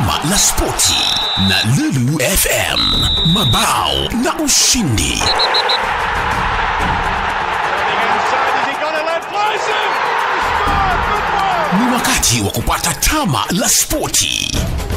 Tama la Spoti na Lulu FM, mabao na ushindi. Ni wakati wa kupata Tama la Spoti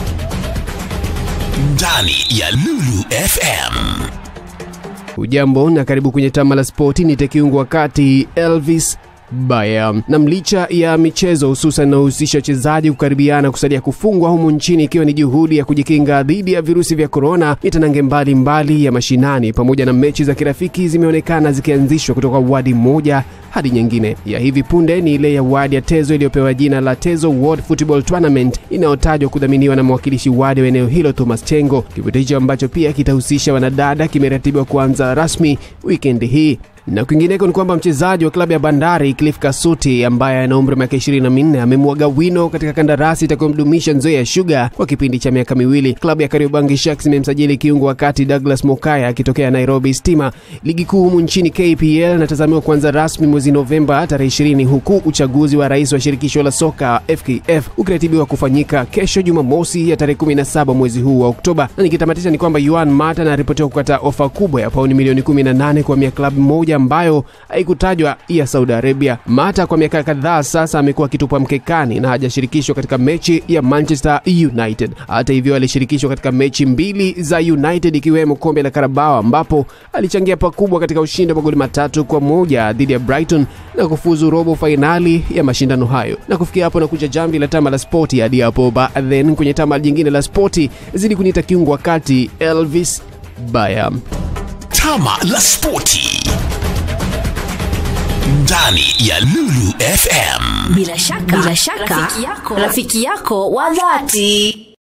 ndani ya Lulu FM. Ujambo na karibu kwenye tama la spoti. Ni tekiungu wakati Elvis Baya. Na mlicha ya michezo hususan inayohusisha wachezaji kukaribiana kusalia kufungwa humu nchini ikiwa ni juhudi ya kujikinga dhidi ya virusi vya korona, mitanange mbalimbali ya mashinani pamoja na mechi za kirafiki zimeonekana zikianzishwa kutoka wadi moja hadi nyingine. Ya hivi punde ni ile ya wadi ya Tezo iliyopewa jina la Tezo World Football Tournament inayotajwa kudhaminiwa na mwakilishi wadi wa eneo hilo Thomas Chengo. Kivutio hicho ambacho pia kitahusisha wanadada kimeratibiwa kuanza rasmi wikendi hii na kwingineko ni kwamba mchezaji wa klabu ya Bandari Cliff Kasuti ambaye ana umri wa miaka 24 amemwaga wino katika kandarasi itakayomdumisha Nzoia Sugar kwa kipindi cha miaka miwili. Klabu ya Kariobangi Sharks imemsajili kiungo wakati Douglas Mokaya akitokea Nairobi Stima. Ligi kuu humu nchini KPL inatazamiwa kuanza rasmi mwezi Novemba tarehe 20, huku uchaguzi wa rais wa shirikisho la soka FKF ukiratibiwa kufanyika kesho Jumamosi ya tarehe 17 mwezi huu wa Oktoba. Na nikitamatisha ni kwamba Yuan Mata anaripotiwa kukata ofa kubwa ya pauni milioni 18 kwa mia klabu moja ambayo haikutajwa ya Saudi Arabia. Mata kwa miaka kadhaa sasa amekuwa akitupwa mkekani na hajashirikishwa katika mechi ya Manchester United. Hata hivyo, alishirikishwa katika mechi mbili za United ikiwemo kombe la Carabao ambapo alichangia pakubwa katika ushindi wa magoli matatu kwa moja dhidi ya Brighton na kufuzu robo fainali ya mashindano hayo. Na kufikia hapo na kuja jamvi la tama la spoti hadi hapo then kwenye tama jingine la spoti zidi kuniita kiungo wakati Elvis Baya. Tama la Spoti ndani ya Lulu FM. Bila shaka, bila shaka, rafiki yako, rafiki yako wa dhati.